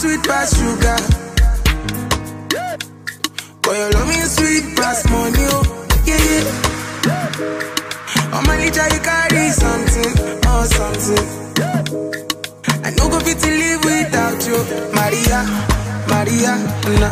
sweet past sugar. Boy, your love me sweet past money, oh, yeah, yeah. On my litter, you carry something, oh, something. I no go fit to live without you, Maria, Maria, na.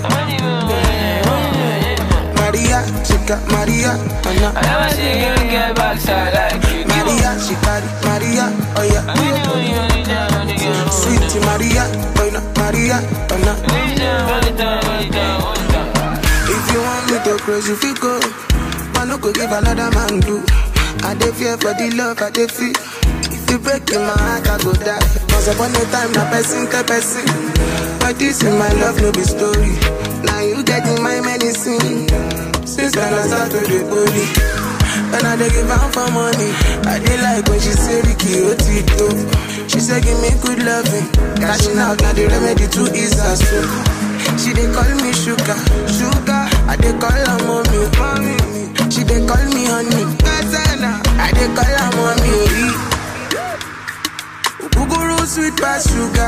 Maria, chica, Maria, na. I never see a girl get backside like you do. Maria, she carry Maria, oh yeah. Only, only, only time, only time, Sweet Maria, oh no, Maria, oh no. only time, only time, only time, only time. If you want me to close, you feel go. I no go give another man do. I dey fear for the love I dey feel. If you break in my heart, I go die. Once upon a time, na person tell person. But this in my love, no be story. Now you get in my medicine. Since when I start to the holy. When I dey give am for money, I dey like when she say Ricky Otito. She say give me good loving, cashing out na the remedy to ease her soul. She dey call me sugar, sugar. I dey call her mommy, mommy. She dey call me honey, Gazana. I dey call her mommy. Uguguru sweet past sugar.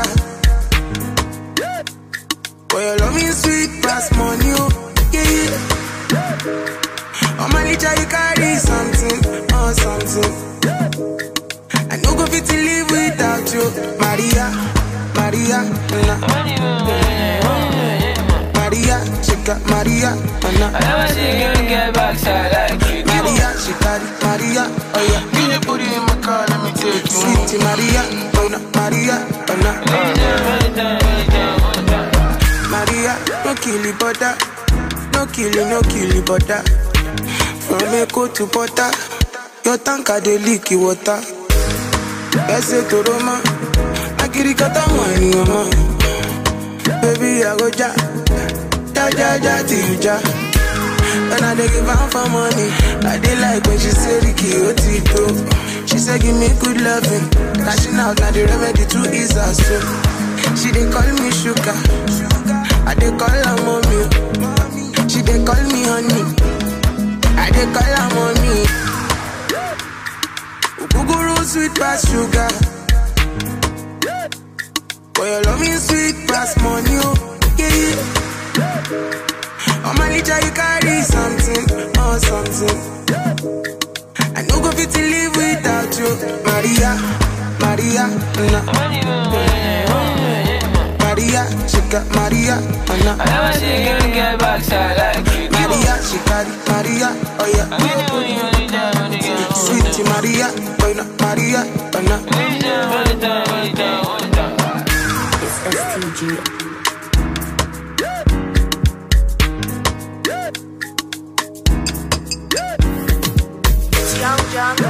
Boy, your love me sweet past money, oh yeah yeah. On my litter you carry something, oh something. I no go fit to live without you, Maria, Maria, na. Only, only, only, Maria, chica, Maria, I na. never see a girl get backside like you do. Maria, she carry Maria, oh yeah. Can you put it in my car? Let me take you home. Sweet Maria, oh na, Maria, oh na. Only time, only time, only time, only time. Maria, no kill it, butter. No kill it, no kill it, butter. From Echo to Butter, your tanker dey leak the water. Bẹ́sẹ̀ tó rọ mọ́, akirikata mọ̀ ènìyàn mọ́. Baby, I go ja, ja ja ja till you ja. When I dey give am for money, I dey like when she say Ricky Otito. She say give me good loving, cashing out na the remedy to ease her soul. She dey call me sugar, I dey call her mommy. She dey call me honey, I dey call her mommy. Uguguru sweet past sugar, boy your love me sweet past money, oh yeah yeah. On my litter you carry something, oh something. I no go fit to live without you, Maria, Maria, na. Only, only, only, Maria, chica, Maria, na. I never see a girl get backside like you do. Maria, she carry Maria, oh yeah. Only, only, only time, only time, Sweet Maria, boy na Maria, oh na. only time, only time, only time, only time. It's STG. It's Young John